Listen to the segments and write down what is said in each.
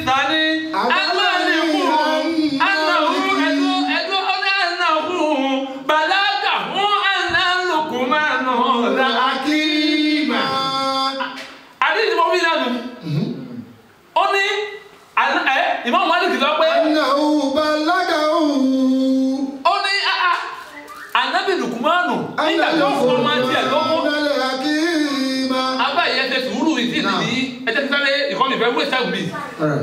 sani amaliku anahu ẹdun ẹdun ọdẹ anahu balaga fún analukumanu la akima. àdéhùn mọ́ bí lẹ́nu ó ní àná- ẹ ìmọ̀ mọ́lìkì sọ pé أنه بلغه ó ní ah, ah, anabi lukumanu nígbà tó fún ọmọ tiẹ̀ lọ́wọ́ الحكيم abá yẹn tẹ sùúrù ìdí nìyí ẹ tẹ́ sáré ìkọ́ni ìfẹ́ wúlò sáà bíi.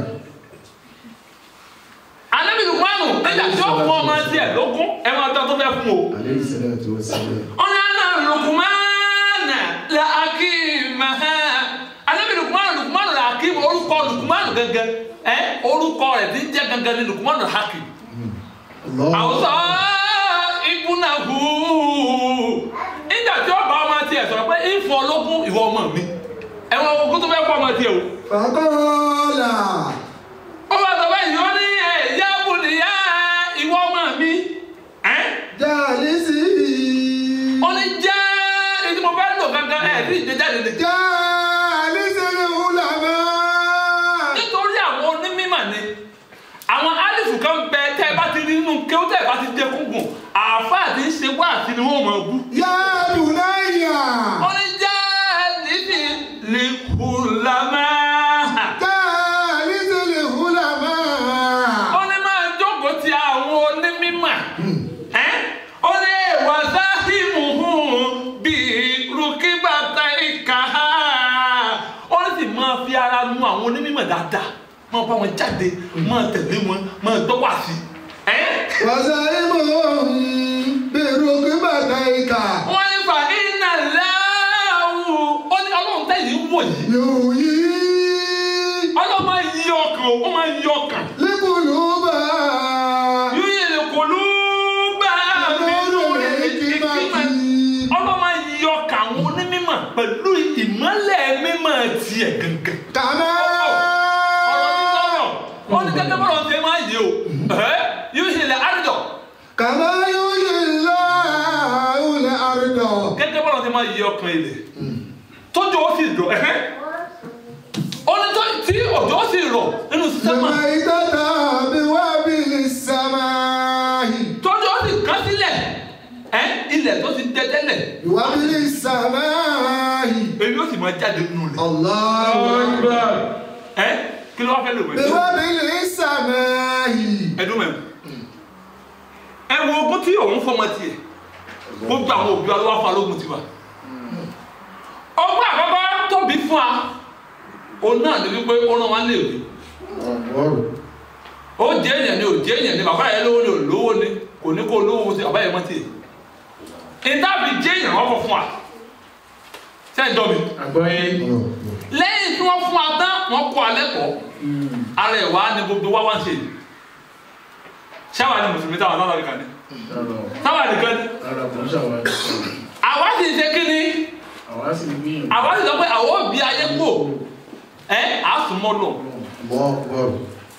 anabi lukumanu nígbà tó fún ọmọ tiẹ̀ lógún ẹ máa tán tó fẹ́ fún o. عليه الصلاة والسلام ọ̀nà àná lukumana la akima anabi lukumanu lukumanu la akima orúkọ lukumanu gẹ́gẹ́ ẹ orúkọ rẹ̀ ti ń jẹ́ gẹ́gẹ́ ní lukumanu hakim. الله àwùjọ ìbúnahu nígbà tí ọba ọmọ tiẹ̀ sọ̀rọ̀ pé ìfọ̀ ológun ìwọ ọmọ mi ẹ̀wọ̀n ogun tó fẹ́ fọ́ ọmọ tiẹ̀ o. فقال ó bá sọ bẹ́ẹ̀ yọ ní ẹ̀ yá bùnìyà ìwọ ọmọ mi ẹ̀ جالسي ó ní jẹ́ ètò mo fẹ́ lò gangan ẹ̀ ní ìgbéjáde lè jẹ́ جالس العلماء nítorí àwọn onímọ̀ ni àwọn alifu kan bẹ tẹ́ ẹ bá ti rí nínú kéwú tẹ́ ẹ bá ti jẹ kúngùn àáfàá ti ń ṣe wá àti ni wọ́n mọ̀ ọ́ bú. يا بني ó ní jẹ́ níbi lìkùlámà. جالس العلماء ó ní máa jókòó ti àwọn onímọ̀ ẹ́ ó ní wàsáhìmù bíi rúkìbàtà ìka ó ní sì máa fi ara nu àwọn onímọ̀ dáadáa máa bá wọn jáde máa tẹ̀lé wọn máa gbọ́ wá sí ẹ́ وزعمهم بركبتيك wọ́n ní fa iná láàwù ó ní ọlọ́run tẹ̀yìn wò yìí يحيي ọlọ́run máa yí ọkàn ó máa yí ọkàn القلوب yóò lè kọlu bá mi lórí الحكمة ìkímọ̀ ọlọ́run máa yí ọkàn àwọn onímọ̀ pẹ̀lú ìmọ̀lẹ̀ mímọ̀ tiẹ̀ gangan. كما ọ̀rọ̀ ní sọ̀rọ̀ ó ní gẹ́gẹ́ bọ́lá ṣe máa yí o ẹ́ yóò ṣe lè àrídọ̀ كما يحيي الله الأرض gẹ́gẹ́ bọ́lá ṣe máa yí ọkàn ilẹ̀ tójú ó sì rọ̀ ẹ̀hẹ́ ó ní tó tí òjò ó sì rọ̀ nínú sísẹ́mà الميتة بوابل السماء tójú ó sì kán sílẹ̀ ẹ́ ilẹ̀ tó ti dẹ tẹ́lẹ̀ بوابل السماء èyí ó sì máa jáde nínú rẹ̀ الله أكبر ẹ́ kí ló wá fẹ́ lò wẹ̀ بوابل السماء ẹdún mẹ́rin ẹ wo ogún tí òun fọmọ tiẹ̀ gbogbo àwọn òbí wa ló wá fún alógun tiwa ọgbọ́n àkọ́kọ́ tóbi fún wa òun náà ní wípé ó rán wa léèwé ó jẹ́ èèyàn ni ò jẹ́ èèyàn ni bàbá yẹn lówó ni ò lówó ni kò ní kó lówó ti bàbá yẹn mọ́ tiẹ̀ ìdábì jẹ́ èèyàn wọ́n kọ́ fún wa sẹ́yìn dọ́ mi àgbọ́yé lẹ́yìn tí wọ́n fún wa tán wọ́n kọ́ alẹ́ kọ́ ara ẹ̀ wá ní gbogbo wá wá ń ṣe yìí ṣáwa ni mùsùlùmí táwọn náà lọ́ọ́ nìkan ni táwa nìkan ni ara kò ń ṣàwárí àwa sì ṣe kí ni àwa sì ń gbìyànjú àwa sì sọ pé àwọn òbí ayé kò ẹ àsùnmọ́ lọ الله أكبر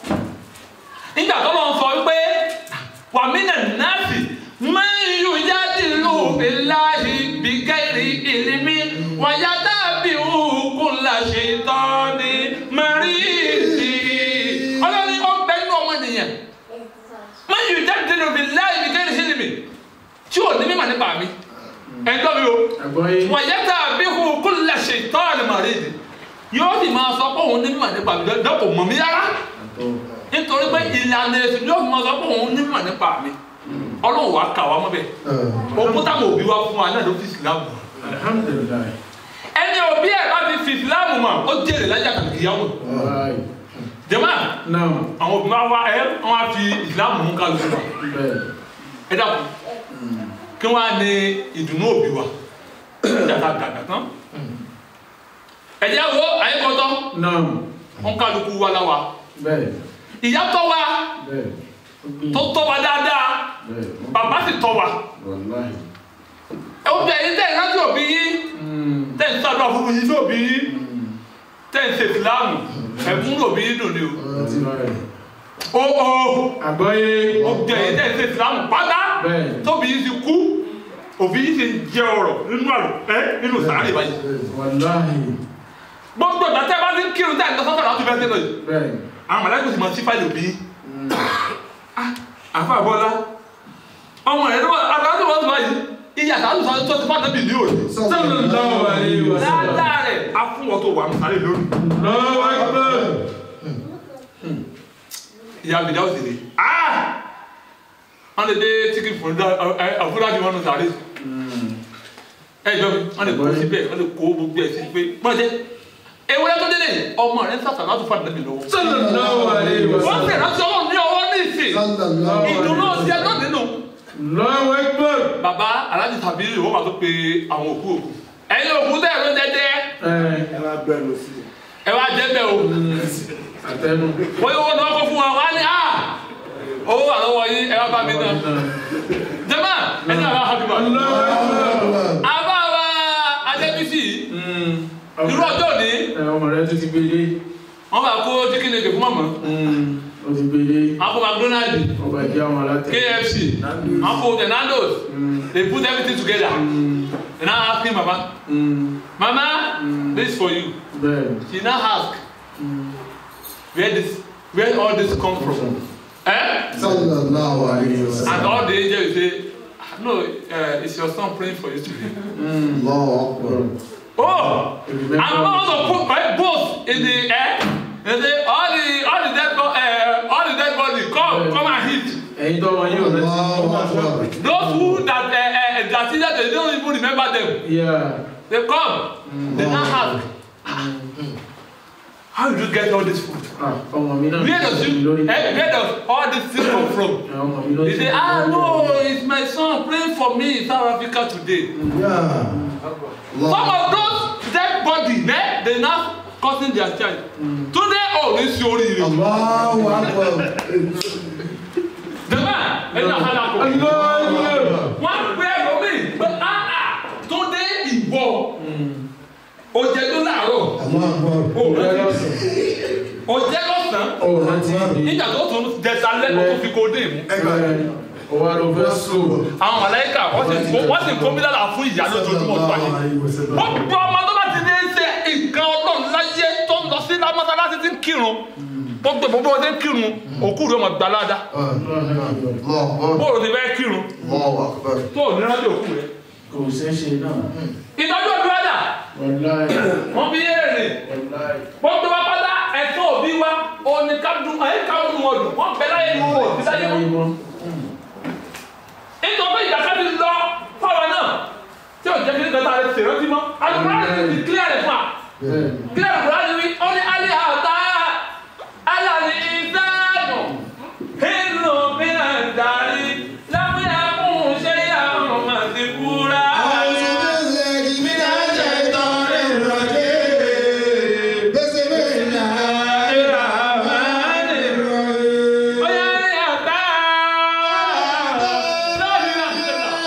nígbà tó lọ sọ wípé wàmínà náàsì máa ń yù jáde lù bíláhi bíkẹ́rì ìlímí wàyà dàbí òkun làṣẹ tán ni mẹ́rìndì ọlọ́ni ó bẹ nínú ọmọ nìyẹn máa ń yù jáde lù bíláhi bíkẹ́rì ìlímí tí ò ní mímọ̀ nípa mi ẹ̀ ń gbọ́ mi o àgbọ́yé wàyẹ́tà bíhu kúlẹ̀ ṣètọ́ọ̀nì màrídì yóò sì máa sọ pé òun ní mímọ̀ nípa mi dọ́ kò mọ̀ mí rárá àtọ́ nítorí pé ìlànà èsì yóò fi máa sọ pé òun ní mímọ̀ nípa mi ọlọ́run wàá kà wá mọ́ bẹ́ẹ̀ ogún táwọn òbí wa fún wa náà ló fi ìsìlámù mọ̀ alihamudulilayi ẹni òbí ẹ̀ bá fi fi ìsìlámù mọ̀ ó jèrè lájà kàkì ìyàwó wáyé jẹ́mọ́ náà àwọn òbí wa wá ẹ wọ́n á fi ìsìlámù mú kálukú wa bẹ́ẹ̀ ẹ dàpọ̀ kí wọ́n á ní ìdùnnú òbí wa jàkà dàgbà tán ẹ̀jẹ̀ wo àyíkọ́tọ́ náà wọn kálukú wa la wa bẹ́ẹ̀ ìyá tọ́ wa bẹ́ẹ̀ ó gbìyànjú tó tọ́ wa dáadáa bẹ́ẹ̀ bàbá sì tọ́ wa wàláyé ẹ wọ́n bí ẹyin tẹ̀ ẹ̀ láti òbí yín tẹ̀ ń sàdúrà fún yín sí òbí yín tẹ̀ ń ṣe ìsìláàmù ẹ̀fún òbí yín dùn ní o ọtí rẹ̀ ó ó àgbọ́yé ó bí ẹyin tẹ̀ ń ṣe ìsìláàmù pátá bẹ́ẹ̀ tóbi yín ti kú òbí yín ti jẹ ọrọ̀ nínú àlọ́ ẹ nínú sàárè báyìí wàláyé gbogbo ìgbà tẹ́ bá ti ń kírun tẹ́ ẹ̀ ń lọ sọ́sọ́ láti fẹ́ sẹ́lẹ̀ yìí bẹ́ẹ̀ àwọn mọ̀lẹ́kùn sì máa sí fáìlì òbí àfa àbọ̀lá ọmọ rẹ̀ lọ́wọ́ àtàwọn ọmọ ọmọ yìí iye àtàwọn ọmọ tó ti fà nàbì ní òní Sallallahu alaihi wasallam. dáadáa rẹ̀ á fún wọn tó wà ní sáré lórí Allahu Akbar. ìyá mi dáwọ́ sí ni wọ́n lè dé tíkì fún àfúrájì wọn nù sáré ẹ jọ wọ́n lè kó síbẹ̀ wọ́n lè kó gbogbo ẹ̀ sí pé pọ́njẹ́ ewúrẹ́ tó délé ọmọ rẹ̀ ń sàtà láti fà nàbì lọ́wọ́ Sallallahu alaihi wọ́n wasallam. sì rántí ọlọ́run ní ọwọ́ ní ìsìn Sallallahu ìdùnnú ọ̀sẹ̀ náà nínú Allahu Akbar. bàbá aláàjì tàbí ìwọ́n wà tó pe àwọn òkú òkú ẹ̀yin òkú tẹ̀ ló dẹ́dẹ́ Ẹ ẹ máa gbẹnu sí i. ẹ wá jẹ́ bẹ́ẹ̀ o àtẹnu. wọ́n yóò wọ́n náà kó fún wa wá ní à owó wà lọ́wọ́ yín ẹ wá bá mi náà jẹ́mà ẹni àbá habiba Allahu Akbar. àbá wa adébísì irú ọjọ́ òní Ẹ ọmọ rẹ tó ti gbélé. wọ́n bá kó chicken nugget fún mọ̀mọ́ Ó ti gbélé. wọ́n kó McDonald Ọba ìjẹ́ àwọn alátẹ. KFC wọ́n kó the Nando's they put everything together and now ask him mama mama this is for you Bẹ́ẹ̀ni. she now ask where this where all this come from eh Sallallahu alayhi wa and sallam. all the angels say "Ah, no uh, it's your son praying for you today Allahu akbar. oh i'm not also put my both in the air and say all the all the dead body uh, all the dead body come come and hit Ẹyin tó wọn yóò rẹ ti Allahu akbar. those who that uh, uh, that see that they don't even remember them Yeah. they come they now ask how did you get all this food Ah, ọmọ mi náà. where does you lórí. eh, where does all this thing come from Ẹ ọmọ mi ló they ti say ah no it's my son praying for me in south africa today Yeah. some Allah. of those dead body eh, they now causing their child today oh ní sí oríire Allahu akbar. jama ẹni àhàlà kò Allahu wọn gbé lómi pé ah ah today ìwọ òjẹ tó láàárọ̀ Allahu akbar. Ọ̀rẹ́ lọ́sàn. òjẹ lọ́sàn Ọ̀rẹ́ ti di. nígbà tó tún jẹta lẹ́kọ̀ọ́ tó fi kó dé mú Bẹ́ẹ̀ni. Ọwọ́ ló fẹ́ sùn. àwọn mọ̀lẹ́kà wọ́n sì kó wọ́n sì kó mílíọ̀nù fún ìyá lójoojúmọ́ tó ayé wọ́n gbọ́ ọmọ tó bá ti ní ṣe nǹkan ọlọ́run láyé tó ń lọ sí lámọ́sálásí tí ń kírun gbogbo gbogbo ọdẹ ń kírun òkú rẹ̀ ọmọ gbalada Allahu akbar. bóòlù ti fẹ́ kírun Allahu akbar. tó ò ní rájò òkú rẹ̀ Kò ṣeé ṣe náà. ìtọ́jú òbí wájà Wàláì. wọ́n fi yé èrè Wàláì. gbogbo wa pátá ẹ̀tọ́ òbí wa òní ká dùn àyè ká dùn wọn dùn wọ́n bẹ láyé ní wọn òbí láyé wọn. wọn. nítorí ìyàtọ̀ ti lọ fáwọn náà tí ò jẹ́ kí ní kẹta rẹ̀ ṣèrántí mọ́ àlùkò ti clear rẹ̀ fún wa. Bẹ́ẹ̀ni. kílẹ̀ kúránì wí ó ní alẹ́ àtà alàlẹ́ ìdáàbò inú mìíràn darí lábẹ́ àkùn ṣe yà ọmọ sí kúrá. أعوذ بالله من الشيطان الرجيم بسم الله الرحمن الرحيم Ọ̀yá alẹ́ àtà láàrin àti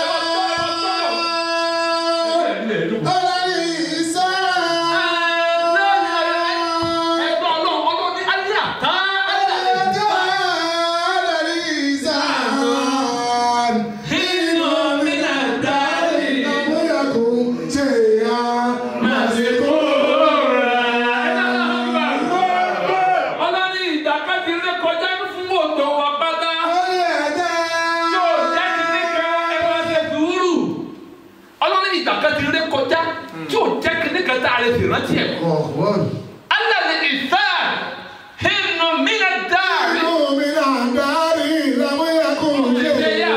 ẹ̀dá. على الإنسان Ẹ̀gbọ́n ọlọ́run ọlọ́run ní alẹ́ àtà alẹ́ àtà. على الإنسان Inú mìíràn darí لم يكن شيئا ọlọ́ni ìdàkejì rẹ kọjá fún òjò wa pátá yóò jẹ́ kíní kan ẹ máa ṣe sùúrù ọlọ́ni ìdàkejì rẹ kọjá yóò jẹ́ kíní kan tá a lè sì rántí ẹ̀. أخبار alẹ́ ìfẹ́ inú mi náà dáàrí من الدار لم يكن شيئا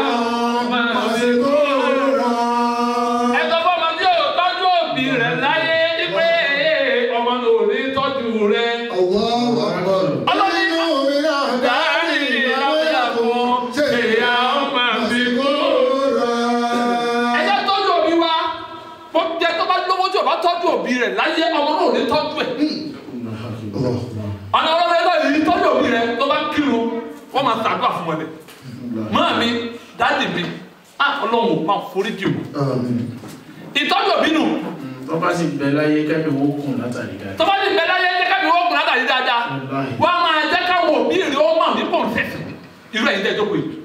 مذكورا ẹ̀tọ́ fọmọ tí yóò tọ́jú òbí rẹ̀ láyé pé ọmọ náà ò ní tọ́jú rẹ̀. الله أكبر ọlọ́ni من الدار dáàrí لم يكن شيئا مذكورا ẹjẹ tọ́jú òbí wa bó jẹ tó bá lówó tí o bá tọ́jú òbí rẹ̀ láyé ọmọ náà ò ní tọ́jú ẹ̀ الله ọ̀nà ọlọ́dẹ náà yìí tọ́jú òbí rẹ̀ tó bá kírun wọ́n máa ṣàdúrà fún wọn ni máa mi dáàdì mi á ọlọ́run ò máa forí jù آمين ìtọ́jú òbí nù Tó bá sì bẹ láyé kẹ́mi wó kùn látàrí tó dáadáa. bá ní bẹ́ẹ̀ láyé ẹjẹ́ kábí wọ́n kùn látàrí dáadáa Wàláì. wọ́n á máa jẹ́ káwọn òbí rẹ̀ ó máa ní pọ̀ sẹ̀sẹ̀ irú ẹ̀yin tẹ́ jókòó yìí.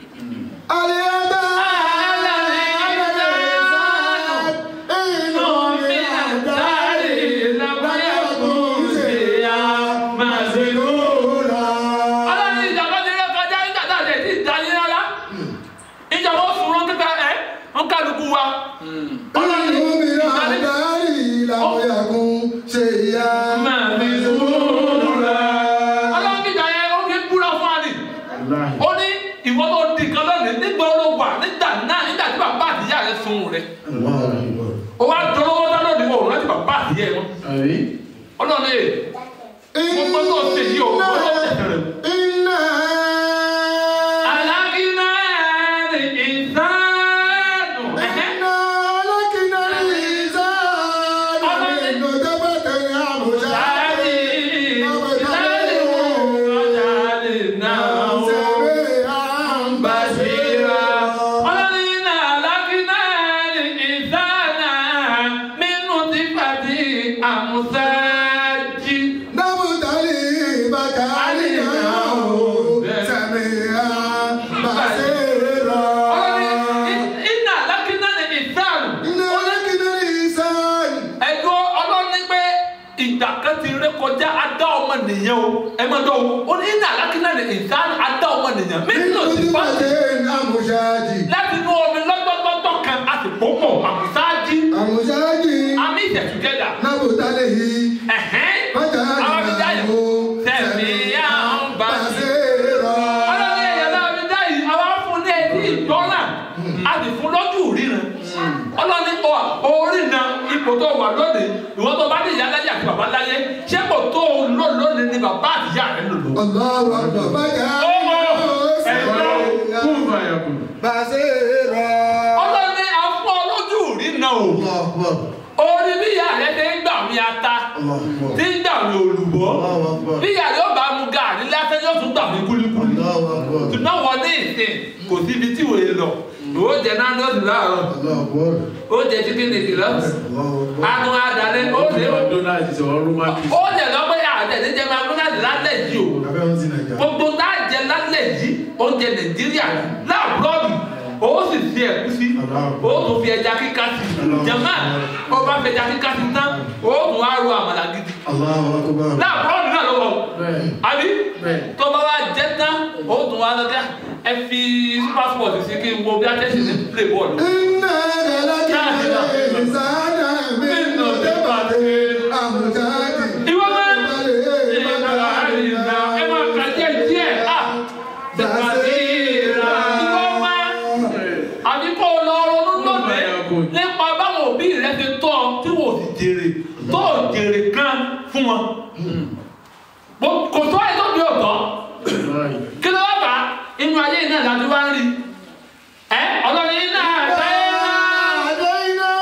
nìyẹn o ẹ máa dọ̀ o ó ní iná alákínà ní ìtàn adá ọmọ nìyẹn mílíọ̀nù ti bá Nínú àmúṣáájì. láti inú omi lọ́gbọ́gbọ́gbọ́ kan a sì pọ̀ pọ̀ àmúsáájí Àmúṣáájì. àmì ìtẹ̀tùgẹ́dà Nábòtálẹ̀ yìí. ẹ̀hẹ́n Bàtà àwọn fi jáyà tẹ̀mí àwọn bá sí. ọlọ́ni ẹ̀yà náà fi jáyì àwọn fún ní ẹbí ìgbọ́nà a sì fún lọ́jọ́ ríran ọlọ́ni ọ orí na ipò tó wà lónìí ìwọ́n tó bá ní ìyá láyé àti bàbá láyé ṣé kò tó lò lónìí ni bàbá àti ìyá rẹ̀ lò lò. Allahu Akbar. Bàtà Ọmọ, ẹ̀gbọ́n, kún fàyàkùn Bàṣẹ́rọ̀. ọlọ́ni afọ́ lójú ríran o Allahu Akbar. orí bí ìyá rẹ̀ ti ń gbà mí ata Allahu Akbar. tí ń gbà mí olùbọ́ Allahu Akbar. bí ìyá rẹ̀ ó bá mu gàrí lásán yóò tún gbà mí kúlíkúlí. Allahu Akbar. ṣùgbọ́n wọ́n ní ìsìn kò síbi tí wòye lọ ó jẹ náà lọ́sì láàárọ̀ Allahu Akbar. ó jẹ chicken nìkì lọ́sì Allahu Akbar. anu adalẹ ó lé o donald sọ romantic ó jẹ lọ́pẹ́ àjẹ níjẹ máa gbọ́dọ̀ àti lálẹ́ yìí o Abẹ́ wọn ti Nàìjà. gbogbo tá a jẹ lálẹ́ yìí oúnjẹ nàìjíríà láàbùrọ̀dù ó sì fi ẹ̀gúsí ó tún fi ẹja kíkà sí jẹ̀mọ́ ó bá fi ẹja kíkà sí tán ó tún wá ro àmàlà gidi Allahu Akbar. láàbùrọ̀dù náà lọ́wọ́ bẹ́ẹ̀ àbí bẹ́ẹ̀ tó bá wá jẹ tán ó tún wá lọ́jà ẹ fi passport sí kí n wo bí a tẹ̀sí ní play ball. Iná rẹ̀ lákì ìsáná mi nù débàdé àmúṣáájì. ìwọ máa ń Bàlẹ̀ bàtà àríyá. ẹ máa kà díẹ̀ díẹ̀ à Bàṣẹ́rà. ìwọ máa àbí kó o lọ ronú lónìí nípa báwọn òbí rẹ ti tọ́ ọ tí wò sì jèrè tó ò jèrè kan fún wọn. Bó- kò tó ẹ tó bí òtọ́ báyìí kí ló wá bá inú ayé náà láti wá ń rí ẹ ọlọ́run yín náà sáyé náà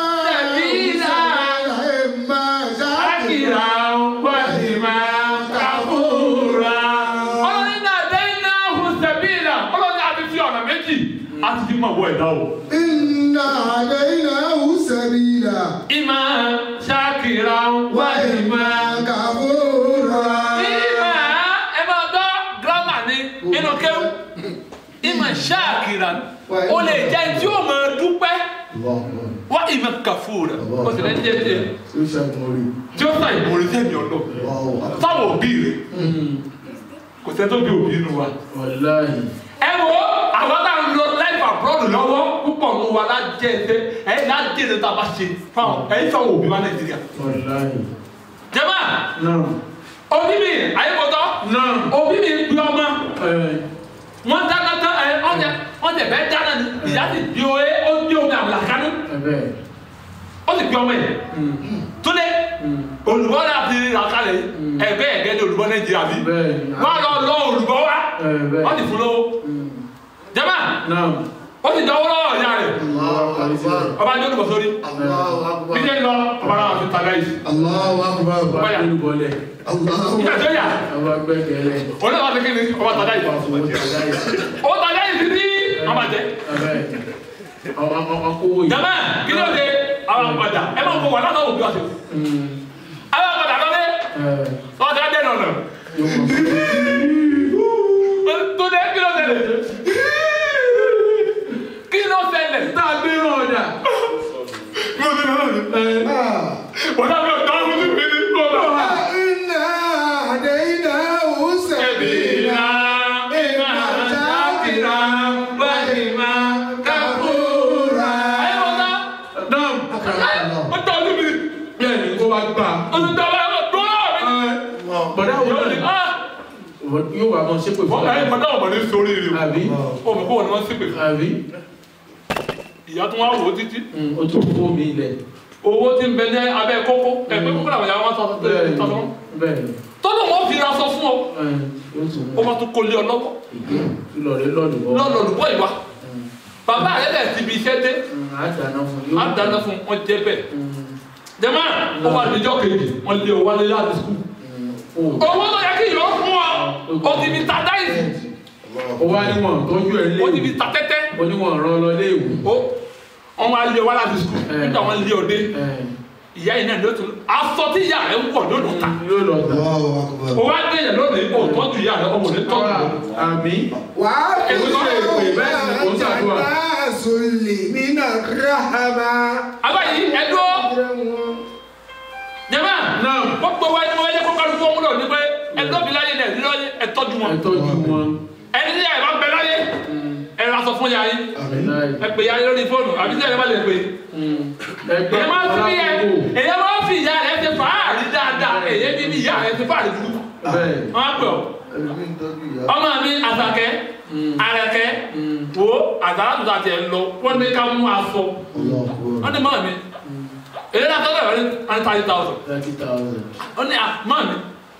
akira wàhìmá kàfúrà. ọlọ́run náà dẹ́yìn náà hù sẹ́bìlà ọlọ́run náà ti fi ọ̀nà méjì a ti fi mọ̀ wọ ẹ̀dá o. ìmọ̀ ṣàkìrà wàhìmá. ìmọ̀ ẹ máa gbọ́ gírámà ní inú kéwù ìmọ̀ ṣàkìrà ó lè jẹ́ tí ó máa dúpẹ́ wá ìmọ̀ kàfúrà ó sì lè jẹ́ tí tí ó sàn ìmọ̀ràn sẹ́mi ọ̀nà táwọn òbí rẹ̀ kò sẹ́ tó bí òbí inú wa. wàláyé ẹ wo àwọn tá à ń lọ life abroad lọ́wọ́ púpọ̀ mú wa lájẹ́ ẹsẹ̀ ẹ̀yìn lájẹ́ ẹsẹ̀ tá a bá ṣe fáwọn ẹ̀yìn fáwọn òbí wa nàìjíríà. wàláyé jẹ́mà náà òbí mi àyẹ̀kọ̀tọ̀ náà òbí mi gbé ọmọ ẹ̀ wọn dáná tán ẹ ọjà ọjà bẹ́ẹ̀ dáná ni ìyá sì bí o ẹ ó bí omi àmàlà kánú ẹ̀ bẹ́ẹ̀ ó sì gbé ọmọ yẹn túnde olùbọ́ náà ti rà kalẹ̀ ẹgbẹ́ ẹ̀gẹ́ ní olùbọ́ nàìjíríà bí bẹ́ẹ̀ wọ́n á lọ lọ olùbọ́ wa ẹ̀ bẹ́ẹ̀ wọ́n ti fún lówó jẹ́mà náà ó sì dánwó lọ́wọ́ ìyá rẹ̀ ọba ní olùbọ̀ sórí bí ṣe ń lọ ọba náà fi tàgá yìí Allahu Akbar. ọba ìlú bọ́lẹ̀ Allahu ìgbà tó yà ọba gbẹ́kẹ̀lẹ̀ òun náà wà sí kí ni ọba tàgá yìí owó tàgáyé ó tàgá yìí sí ní àbàjẹ́ ẹ̀ ọkọ̀wé yìí jẹ́mà kí ló dé àwọn àgbàdà ẹ máa ń kó wà látọ̀ òbí wa sí àwọn àgbàdà lọ́dẹ wọ́n ti á dẹ́nu ọ̀nà tó dé kí ló ṣẹlẹ̀ kí ló ṣẹlẹ̀ tá a gbé rán ọ̀dà wọ́n náà fi ọ̀dọ́ ọ̀hún sí mi ní kóòlù. Inna hadaynahu sabila. náà bẹ́ẹ̀ ni kó wá gbà bọ̀dá wo náà yóò wà mọ́ ṣépè fún ọ àbí ìyá tó wá wò ó títí o tún fún mi ilẹ̀ owó tí ń bẹ ní abẹ́ kókó ẹgbẹ́ kókó làwọn ìyá wọn sọ bẹ́ẹ̀ ni tọ́tọ́ bẹ́ẹ̀ ni tọ́tọ́ wọn fi ra sọ fún ọ ẹ̀ yóò tún ó máa tún kó lé ọ lọ́wọ́ lọ́ọ̀rẹ́ lọ́ọ̀dù bọ́ lọ́nà olùkọ́ ìwà bàbá rẹ̀ bẹ̀ ti bi iṣẹ́ dé àdáná fún á dáná fún wọn jẹ bẹ́ẹ̀ jẹ́mọ́ ó wà níjọ́ kejì wọ́n lé ọ wálé láti skul owó tó yẹ kí ìyọ́ fún ọ ó ti fi ta dáìsì ó wá níwọ̀n tọ́jú ẹ̀ ó ti léwu fi ta tẹ́tẹ́ oníwọ̀n rán lọ léwu ó wọn wá lé ọ wá láti skul nígbà wọn lé ọ dé ìyá yìí náà ló tún aṣọ tí ìyá rẹ̀ ń wọ̀ lónìí ta yóò lọ tà Allahu Akbar. ó wá dé yẹn lónìí ó tọ́jú ìyá rẹ̀ ọmọ rẹ̀ tọ́jú rẹ̀. àmì Wàá Èmi tún náà ṣe pè bẹ́ẹ̀ sì ni kò ń ṣàdúrà. Sùlì mínà ráhàmà. abáyé ẹdúró jẹ́mọ́ náà gbogbo wa ni wọ́n yẹ kó kálukú ọmọ náà ní pé ẹ lọ́bi láyé náà ẹ̀dí láyé ẹ tọ́jú wọn ẹ tọ́jú wọn. ẹni tí yàrá bá bẹ láyé ẹ ra sọ fún yàrá yín Wàláì. ẹ pè yàrá lórí fóònù àbí tí yàrá bá lè pè ẹgbẹ́ èyí máa fi yẹ alákòókò. èyí máa fi ìyá rẹ ti fàárì dáadáa èyí bí bí ìyá rẹ ti fàárì dúdú bẹ́ẹ̀ wọn á pè ọ ẹlòmíì ń tọ́jú ìyá. ọmọ mi àtàkẹ́ àrẹ̀kẹ́ wo àtàrà tó tàtẹ̀ lọ wọ́n ní ká mú aṣọ wọ́n ní mọ́ mi èyí náà tọ́lẹ̀ wọ́n ní one thirty thousand thirty thousand. wọ́n ní mọ́ mi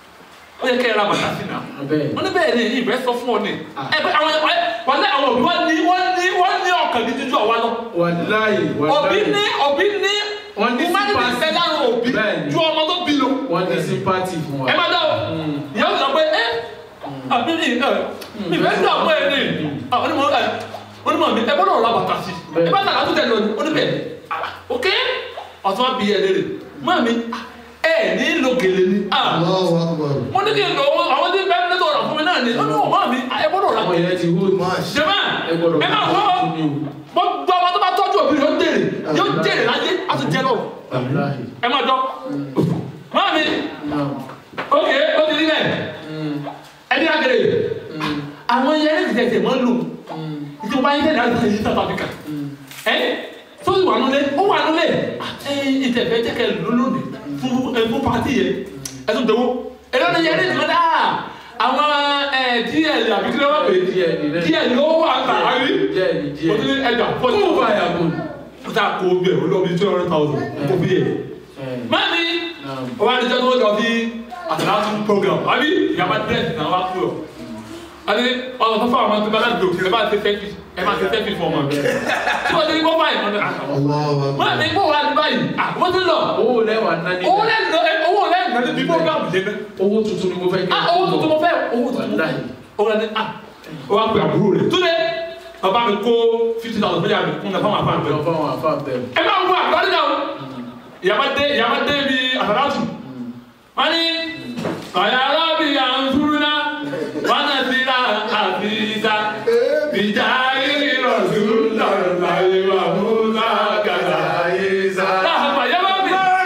ó yẹ kẹ́ ẹ ra bàtà sí náà bẹ́ẹ̀ wọ́n ní bẹ́ẹ̀ ni ìbẹ́ sọ fún ọ ní ẹ pé àwọn wọ́n ní àwọn òbí wọ́n ní wọ́n ní wọ́n ní ọkàn ní jíjú àwa lọ wàláì òbí wàláì. ní òbí ní Wọ́n ní humanity sympathy. fẹ́ lára òbí Bẹ́ẹ̀ni. ju ọmọ tó bí lọ wọ́n ní sympathy fún wa. ẹ má dá o ìyá ó sọ pé ẹ àbí ní ẹ mi fẹ́ dá ọmọ ẹ ní àwọn onímọ̀ ẹ onímọ̀ mi ẹ gbọ́dọ̀ ra bàtà sí ẹ bá tàkà tó tẹ̀ lọ ní oníbẹ̀ ok ọ̀tún bí ẹ lérè mọ́ mi ẹ ní lo gèlè ni Allahu Akbar. mo ní kí n lọ àwọn tí bẹ́ẹ̀ ní tọ̀rọ̀ fún mi náà ni ó ní ọmọ mi ẹ gbọ́dọ̀ ra àwọn yẹn ti hó jẹ́mọ́ ẹ gbọ́dọ̀ ẹ máa wọ́ fún mi o. gbogbo ọmọ tó bá tọ́jú òbí rẹ̀ ó jèrè yóò jèrè láyé á tún jẹ́ lọ wàláì. ẹ máa dọ́ mọ́ mi náà. ok ó ti rí bẹ́ẹ̀ ẹni àgèrè àwọn yẹn ní tẹ̀tẹ̀ mọ́ lò ìdí wọn bá yín tẹ̀lé àti ìyí South Africa ẹ tó ti wà nulẹ̀ ó wà nulẹ̀ ẹ ìtẹ̀fẹ́ jẹ́kẹ̀ lólódì fún ẹ fún pàtì yẹn ẹ tún dẹwọ́ ẹ lọ́dọ̀ yẹn ní ìtìmọ́dá àwọn ẹ díẹ̀ àbí kí ló wà pé díẹ̀ ni rẹ̀. díẹ̀ ló wà tà àbí díẹ̀ ni o ti díẹ̀. ní ẹja fọ́ọ̀tì kó o bá yà kó. ó ta kó o bẹ̀ ó lọ bí two hundred thousand kó bí yẹ mami o wa níjọ́ tó lọ sí àtàlásù program àbí ìyàbá dẹ́ẹ̀sì náà wá kú ọ. àti ọ̀nà tó fún àwọn tó bá láti dòkè ẹ bá ti sẹ́fì ẹ bá ti sẹ́fì fún ọmọ mi. tí wọ́n ti ní kó báyìí wọ́n ní àkàwọ́. Allahu wọ́n Akbar. ní kó wà ní báyìí àwọn ti lọ. owó lẹ́wà náà ní. owó lẹ́nu owó lẹ́nu náà ní program lé mẹ́. owó tuntun ni mo fẹ́ kí. ah owó tuntun mo fẹ́ owó tuntun mo fẹ́. owó lẹ́nu ah ó wá pè àbúrò rẹ̀ túnde bàbá mi kó fifty thousand mílíọ̀nù mi kún náà fáwọn àfáà mi lọ fáwọn afá bẹ̀rù. ẹ máa ń wọ àgbárí náà o ìyàbá dé ìyàbá dé bi àtàlásù wọn ní ọ̀yà arábì àǹfúrúná wọn náà ti ra àfíìsà ìjà ìrọ̀ sùúrù láyé wà múlá gàdá ìsà. láàbà ìyá bá mi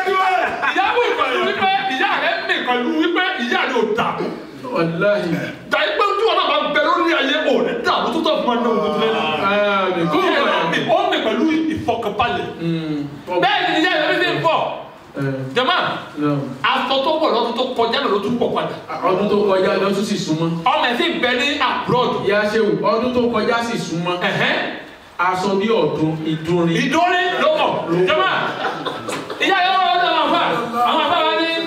ìyá bò pẹ̀lú wípé ìyá rẹ̀ mì pẹ̀lú wípé ìyá rẹ̀ ò dà wàláì. dàí pé ojú ọ̀nà bá bẹ lórí ayé ò ní dà ló tó tọ̀ fún ọdún ọdún lẹ́nu. àmì kó o ìyá bá rẹ̀ yà mì kó. ó mì pẹ̀lú ìfọkànbalẹ̀ bẹ́ẹ̀ ni ìyá rẹ̀ mi ti ń bọ̀ jama aṣọ tó wọ̀ lọ́dún tó kọjá lọ́dún tó pọ̀ padà ọdún tó kọjá lọ́tún sì súnmọ́. ọmọ ẹ̀ sì bẹ ní abroad ìyá ṣéwù ọdún tó kọjá sì súnmọ́. ẹ̀hẹ́n aṣọ bí ọdún ìdúnrin. ìdórí ló mọ̀ jama ìyá yóò wọ́n lọ́dún àwọn afa àwọn afa wa ní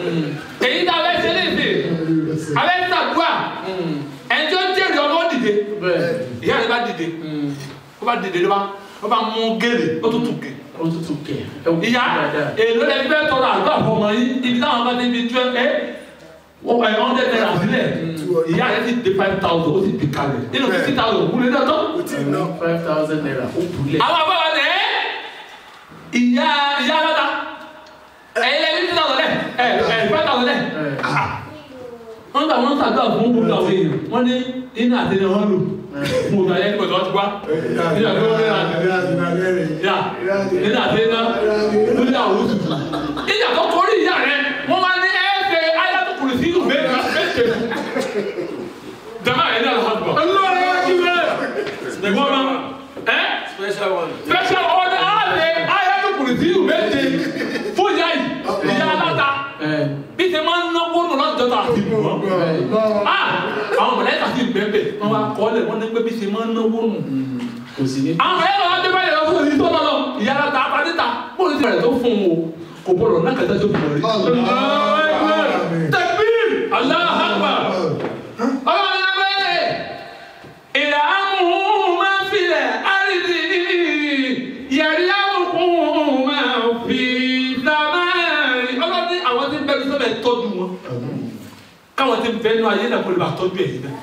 èyí tá a bẹ ṣe léèdè a bẹ ṣàdúrà ẹnjọ́ jẹ́rìí ọmọ dìde bẹ́ẹ̀ ìyá rẹ̀ bá dìde ó bá dìde ló bá ó bá mú gèlè ó tún tún gè ó tútù kẹ̀. ìyá èlò lẹni fẹ́ tọrọ àgbà fọmọ yìí ibi táwọn bá débi twelve ẹ wọ́n ẹ̀ hundred naira sílẹ̀ ìyá rẹ̀ ti dé five thousand ó sì di kalẹ̀ nínú fifty thousand kúlẹ̀ náà tán. five thousand naira ó bulẹ̀. àwọn àbáwá ni ẹ ìyá ìyá aláta ẹ̀yin lẹ́ni fifty thousand lẹ̀ ẹ̀ ẹ̀ five thousand lẹ̀ wọ́n gbà wọ́n sàgbà fún gbogbo àwọn èèyàn wọ́n ní iná àti iná wọn lò fún òtò ayé nígbà tí wọ́n ti wá nígbà tí wọ́n fẹ́ ra ya iná àti iná lórí àwọn oṣù ìjà tó torí ìyá rẹ wọ́n wá ní ẹ̀ẹ́dẹ̀ ayélujára sí ìlú méjì méjì jama ẹ̀ ní alhamdulilah ọlọ́run wá kí wẹ́rẹ́ ẹ̀gbọ́n ma ẹ̀ special one. special order ààrẹ ayélujára sí ìlú méjì fún ìyá yìí ìyá aláta bí ṣe máa ń náwó nù lọ́jọ́ tó àti bù wọ́n ah àwọn mọ̀lẹ́ta sì bẹ̀bẹ̀ wọ́n wá kọ́ lẹ̀ wọ́n ní pé bí ṣe máa ń náwó nù. kò sí ní. àwọn ẹ̀rọ adébáyọ̀ lọ fún ìtọ́ lọ́nà ìyára ta apáníta bóyá ti rẹ̀ tó fún un o kò bọ̀rọ̀ náà kẹta tó fi wọlé. tẹ̀bíl aláhàgbà ọlọ́run ẹgbẹ́ ìlà amúhùn máa ń filẹ̀ àrídì yẹ̀rí amúhùn máa ń fi dàmáàrí ọlọ́run àwọn tí ń bẹ́ẹ̀ sọ́bẹ̀ tọ́jú wọn káwọn tí ń bẹ́ẹ̀ nù ayé náà kó lè bá tọ́jú ẹ̀yìn náà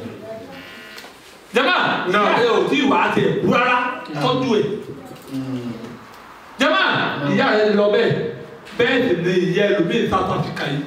jama Náà. ìyá rẹ ò tí ì wá tiẹ̀ kú rárá tọ́jú ẹ̀ jama ìyá rẹ lọ bẹ́ẹ̀ bẹ́ẹ̀ sì ni ìyá ẹlòmíì South Africa yìí